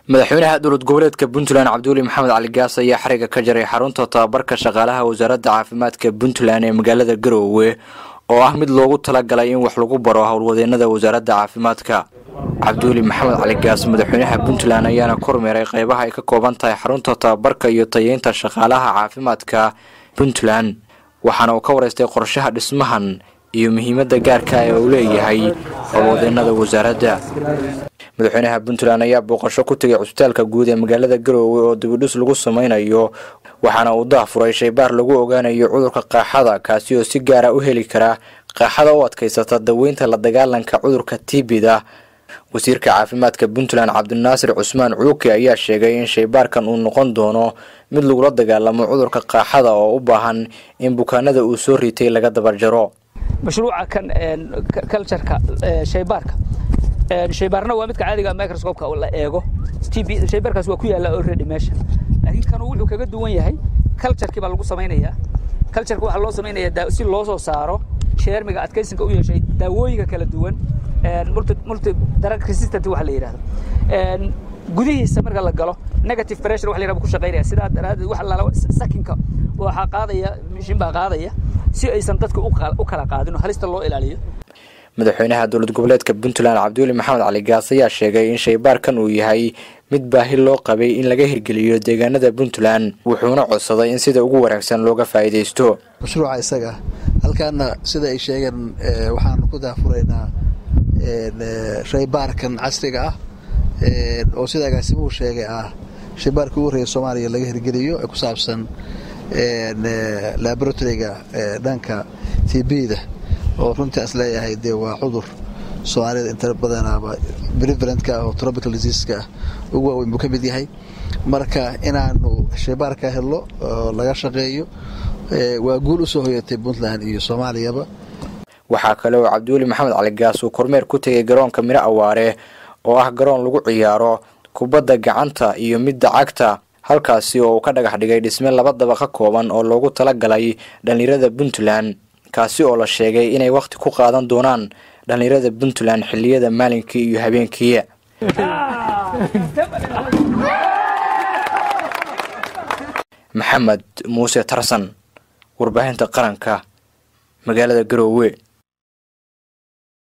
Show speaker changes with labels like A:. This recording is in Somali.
A: madaxweynaha dowlad goboleedka puntland cabduuli maxamed cali gaas ayaa xariga ka jaray xarunta tababarka shaqaalaha wasaaradda caafimaadka puntland ee magaalada garoowe oo ah mid loogu talagalay in wax lagu baro howlwadeenada wasaaradda caafimaadka cabduuli maxamed cali gaas madaxweynaha puntland ayaana kormeeray qeybaha ay ka kooban tahay xarunta tababarka iyo tayeynta shaqaalaha caafimaadka puntland waxaana uu ka wareystay qorshaha dhismahan iyo muhiimadda gaarka ee uu leeyahay howlwadeenada wasaaradda madaxweynaha puntland ayaa booqasho ku tegay cusbitaalka guud ee magaalada garoowe oo dibidhis lagu sameynayo waxaana uu dahfuray shaybaar lagu ogaanayo cudurka qaaxada kaasi oo si gaara u heli kara qaaxada u adkaysata daweynta la dagaalanka cudurka tibida wasiirka caafimaadka puntland cabdinaasir cusmaan cuuki ayaa sheegay in shaybaarkan uu noqon doono mid lagula dagaalamo cudurka qaaxada oo u baahan in bukaanada uu soo ritay laga dabarjaro
B: mashruuca kan cultureka shaybaarka shaybaarna waa midka caadiga microscopeka la eego tb shaybaarkaas waa ku yaalla already meesha laakiin kanu wuxuu kaga duwan yahay culturekii baa lagu samaynayaa cultureka waxaa loo samaynayaa si loo soo saaro sheermiga adkaysinka u yeeshay daawooyinka kala duwan multi multi drug resistant waxa la yidhahdo gudihiisa marka la galo negative pressure waxa la yidhahdo ku shaqaynaya sidaa daraaddeed waxa la sakinka waxaa qaadaya mishin baa qaadaya si aysan dadka u kala qaadin oo halista loo ilaaliyo
A: madaxweynaha dowlad goboleedka puntland cabduuli maxamed cali gaas ayaa sheegay in shaybaarkan uu yahay mid baahi loo qabay in laga hirgeliyo deegaanada puntland wuxuuna codsaday in sida ugu wanaagsan looga faa'iidaysto
C: mashruuca isaga halkaana sida ay sheegeen waxaanu ku daafuraynaa shaybaarkan casriga ah oo sida agaasimuhu sheegay ah shaybaarkii ugu horreeya soomaaliya laga hirgeliyo ee ku saabsan laboratoriga dhanka tbda oo runtii as leeyahay dee waa cudur soomaalida inta badanaaba prevalentka ah oo tropical diseaska ah ugu waaweyn buu ka mid yahay marka inaanu shaybaarka helno oo laga shaqeeyo waa guul u soo hoyatay puntland iyo soomaaliyaba
A: waxaa kale oo cabdiweli maxamed cali gaas uu kormeer ku tegay garoonka miro awaare oo ah garoon lagu ciyaaro kubadda gacanta iyo midda cagta halkaasi oo uu ka dhagax dhigay dhisme laba daba ka kooban oo loogu talagalay dhallinyarada puntland kaasi oo la sheegay inay wakhti ku qaadan doonaan dhallinyarada puntland xilliyada maalinkii iyo habeenkii maxamed muuse tarsan warbaahinta qaranka magaalada garoowe